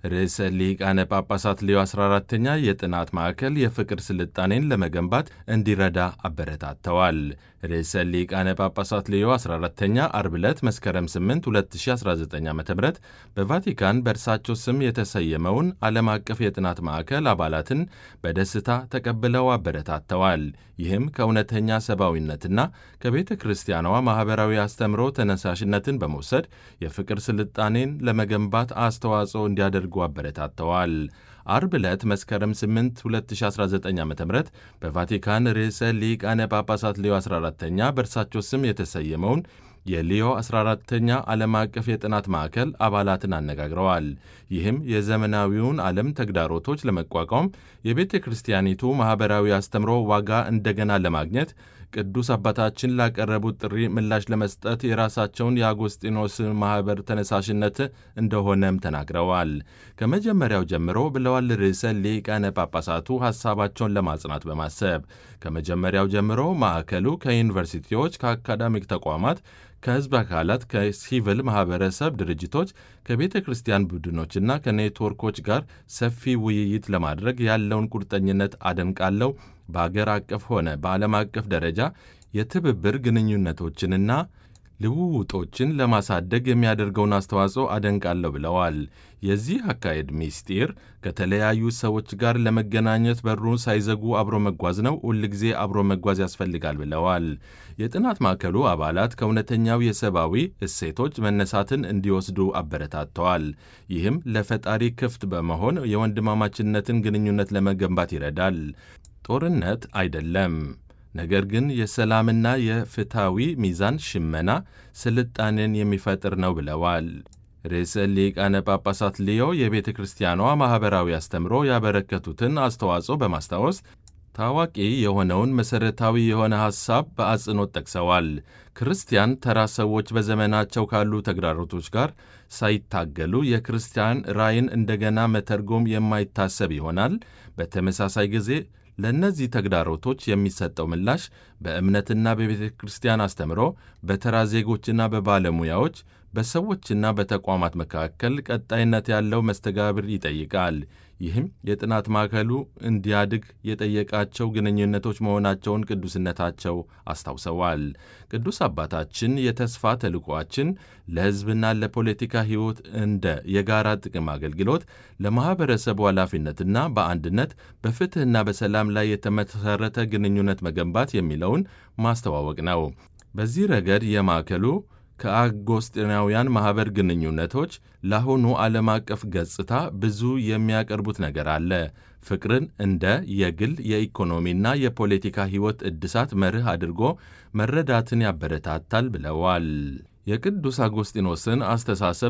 ርዕሰ ሊቃነ ጳጳሳት ሌዮ 14ተኛ የጥናት ማዕከል የፍቅር ስልጣኔን ለመገንባት እንዲረዳ አበረታተዋል። ርዕሰ ሊቃነ ጳጳሳት ሌዮ 14ተኛ አርብ ዕለት መስከረም 8 2019 ዓ ም በቫቲካን በእርሳቸው ስም የተሰየመውን ዓለም አቀፍ የጥናት ማዕከል አባላትን በደስታ ተቀብለው አበረታተዋል። ይህም ከእውነተኛ ሰብአዊነትና ከቤተ ክርስቲያኗ ማኅበራዊ አስተምሮ ተነሳሽነትን በመውሰድ የፍቅር ስልጣኔን ለመገንባት አስተዋጽኦ እንዲያደርጉ አበረታተዋል። አርብ ዕለት መስከረም 8 2019 ዓ ም በቫቲካን ርዕሰ ሊቃነ ጳጳሳት ሌዮ 14ተኛ በእርሳቸው ስም የተሰየመውን የሊዮ 14ተኛ ዓለም አቀፍ የጥናት ማዕከል አባላትን አነጋግረዋል። ይህም የዘመናዊውን ዓለም ተግዳሮቶች ለመቋቋም የቤተ ክርስቲያኒቱ ማኅበራዊ አስተምሮ ዋጋ እንደገና ለማግኘት ቅዱስ አባታችን ላቀረቡት ጥሪ ምላሽ ለመስጠት የራሳቸውን የአጎስጢኖስ ማኅበር ተነሳሽነት እንደሆነም ተናግረዋል። ከመጀመሪያው ጀምሮ ብለዋል ርዕሰ ሊቃነ ጳጳሳቱ ሐሳባቸውን ለማጽናት በማሰብ ከመጀመሪያው ጀምሮ ማዕከሉ ከዩኒቨርሲቲዎች፣ ከአካዳሚክ ተቋማት ከሕዝብ አካላት፣ ከሲቪል ማኅበረሰብ ድርጅቶች፣ ከቤተ ክርስቲያን ቡድኖችና ከኔትወርኮች ጋር ሰፊ ውይይት ለማድረግ ያለውን ቁርጠኝነት አደንቃለሁ። በአገር አቀፍ ሆነ በዓለም አቀፍ ደረጃ የትብብር ግንኙነቶችንና ልውውጦችን ለማሳደግ የሚያደርገውን አስተዋጽኦ አደንቃለሁ ብለዋል። የዚህ አካሄድ ሚስጢር ከተለያዩ ሰዎች ጋር ለመገናኘት በሩን ሳይዘጉ አብሮ መጓዝ ነው። ሁልጊዜ አብሮ መጓዝ ያስፈልጋል ብለዋል። የጥናት ማዕከሉ አባላት ከእውነተኛው የሰብአዊ እሴቶች መነሳትን እንዲወስዱ አበረታተዋል። ይህም ለፈጣሪ ክፍት በመሆን የወንድማማችነትን ግንኙነት ለመገንባት ይረዳል። ጦርነት አይደለም ነገር ግን የሰላምና የፍትሐዊ ሚዛን ሽመና ስልጣኔን የሚፈጥር ነው ብለዋል። ርዕሰ ሊቃነ ጳጳሳት ሊዮ የቤተ ክርስቲያኗ ማኅበራዊ አስተምሮ ያበረከቱትን አስተዋጽኦ በማስታወስ ታዋቂ የሆነውን መሠረታዊ የሆነ ሐሳብ በአጽንኦት ጠቅሰዋል። ክርስቲያን ተራ ሰዎች በዘመናቸው ካሉ ተግዳሮቶች ጋር ሳይታገሉ የክርስቲያን ራዕይን እንደገና መተርጎም የማይታሰብ ይሆናል። በተመሳሳይ ጊዜ ለእነዚህ ተግዳሮቶች የሚሰጠው ምላሽ በእምነትና በቤተ ክርስቲያን አስተምሮ፣ በተራ ዜጎችና በባለሙያዎች፣ በሰዎችና በተቋማት መካከል ቀጣይነት ያለው መስተጋብር ይጠይቃል። ይህም የጥናት ማዕከሉ እንዲያድግ የጠየቃቸው ግንኙነቶች መሆናቸውን ቅዱስነታቸው አስታውሰዋል። ቅዱስ አባታችን የተስፋ ተልዕኳችን ለሕዝብና ለፖለቲካ ሕይወት እንደ የጋራ ጥቅም አገልግሎት ለማኅበረሰቡ ኃላፊነትና በአንድነት በፍትሕና በሰላም ላይ የተመሠረተ ግንኙነት መገንባት የሚለውን ማስተዋወቅ ነው። በዚህ ረገድ የማዕከሉ ከአጎስጢናውያን ማኅበር ግንኙነቶች ለአሁኑ ዓለም አቀፍ ገጽታ ብዙ የሚያቀርቡት ነገር አለ። ፍቅርን እንደ የግል የኢኮኖሚና የፖለቲካ ሕይወት እድሳት መርህ አድርጎ መረዳትን ያበረታታል ብለዋል። የቅዱስ አጎስጢኖስን አስተሳሰብ